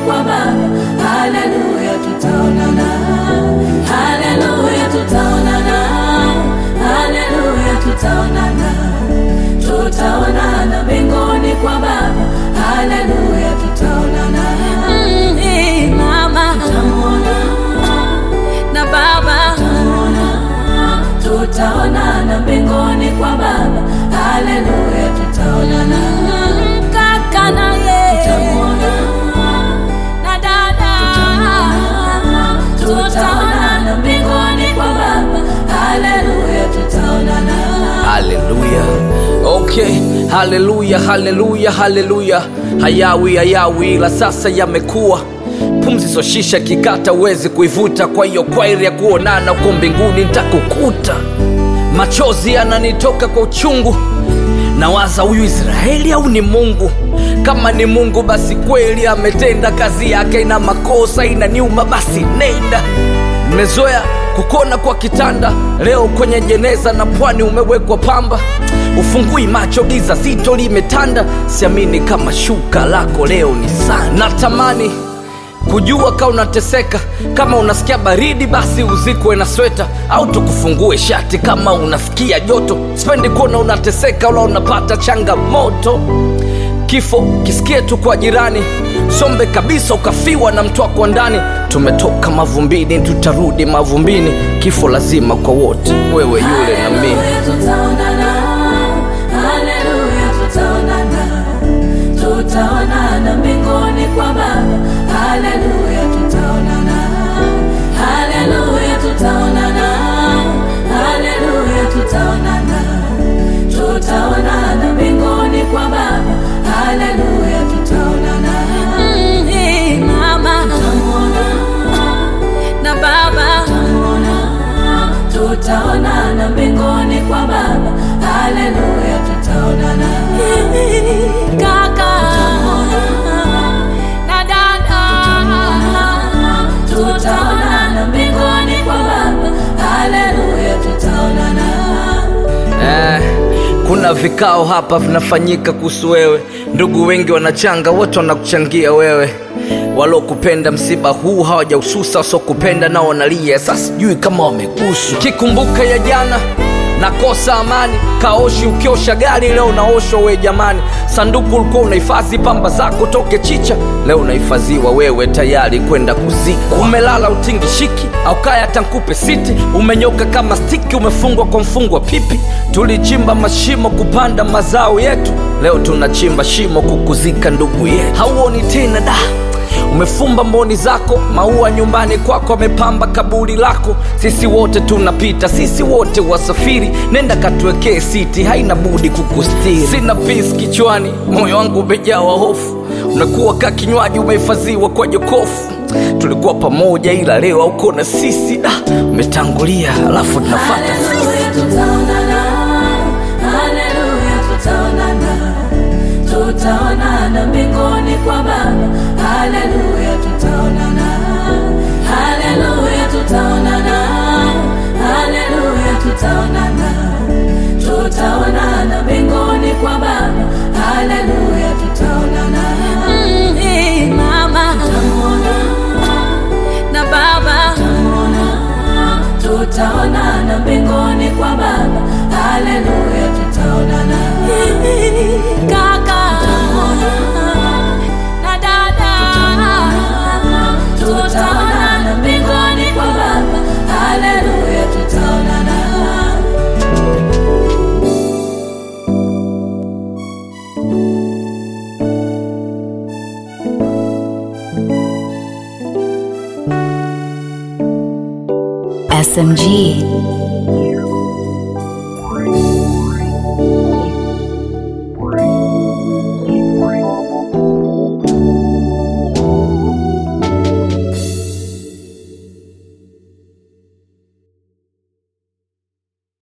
kwa Baba. Haleluya, tutaonana. Haleluya, tutaonana. Haleluya, tutaonana. Tutaonana mbinguni kwa Baba. Haleluya, tutaonana. Mm, eh, mama Tutamuona, na baba tutamuona. Tutaonana mbinguni kwa Baba. Haleluya, tutaonana. Mm, kaka naye Tutamuona, na dada tutaonana mbinguni kwa Baba. Haleluya, tutaonana. haleluya okay haleluya haleluya haleluya hayawi hayawi ila sasa yamekuwa pumzi soshisha kikata uwezi kuivuta kwa hiyo kwairi ya kuonana uko mbinguni ntakukuta machozi yananitoka kwa uchungu nawaza huyu israeli au ni mungu kama ni mungu basi kweli ametenda kazi yake ina makosa inaniuma basi nenda nimezoea kukona kwa kitanda leo kwenye jeneza na pwani umewekwa pamba ufungui macho giza zito limetanda siamini kama shuka lako leo ni sana natamani kujua ka unateseka kama unasikia baridi basi uzikwe na sweta au tukufungue shati kama unasikia joto sipendi kuona unateseka wala unapata changamoto kifo kisikie tu kwa jirani sombe kabisa ukafiwa na mtu wako ndani tumetoka mavumbini tutarudi mavumbini kifo lazima kwa wote wewe yule na mimi Haleluya, tutaonana. Haleluya, tutaonana. Tutaonana mbinguni kwa Baba. Haleluya, tutaonana. Haleluya, tutaonana. Haleluya, tutaonana. Tutaonana mbinguni kwa Baba. Haleluya, tutaonana. Mm, eh, mama Tutamuona, na baba tutamuona. Tutaonana mbinguni kwa Baba. Haleluya, tutaonana. kaka na dada tutaonana mbinguni kwa Baba. Haleluya, tutaonana. eh, kuna vikao hapa vinafanyika kuhusu wewe ndugu wengi wanachanga wote wanakuchangia wewe walokupenda msiba huu hawajaususa wasokupenda nao wanalia sasa sijui kama wamegusu kikumbuka ya jana nakosa amani kaoshi ukiosha gari leo naoshwa we jamani sanduku ulikuwa unahifadhi pamba zako toke chicha leo unahifadhiwa wewe tayari kwenda kuzikwa umelala utingishiki au kaya tankupe siti umenyoka kama stiki umefungwa kwa mfungwa pipi tulichimba mashimo kupanda mazao yetu leo tunachimba shimo kukuzika ndugu yetu hauoni tena da umefumba mboni zako maua nyumbani kwako amepamba kaburi lako sisi wote tunapita sisi wote wasafiri nenda katuwekee siti haina budi kukustiri sina pis kichwani moyo wangu umejawa hofu unakuwa ka kinywaji umehifadhiwa kwa jokofu tulikuwa pamoja ila leo auko na sisi da umetangulia alafu tunafata Haleluya, tutaonana. Haleluya, tutaonana. Tutaonana mbinguni kwa Baba. Haleluya, tutaonana. Haleluya, tutaonana. Haleluya, tutaonana. Tutaonana mbinguni kwa Baba. Haleluya, tutaonana. Mm, eh, mama Tutamuona, na baba tutamuona. Tutaonana mbinguni kwa Baba. Haleluya, tutaonana. kaka na dada Tutaonana mbinguni kwa Baba. Haleluya, tutaonana. SMG.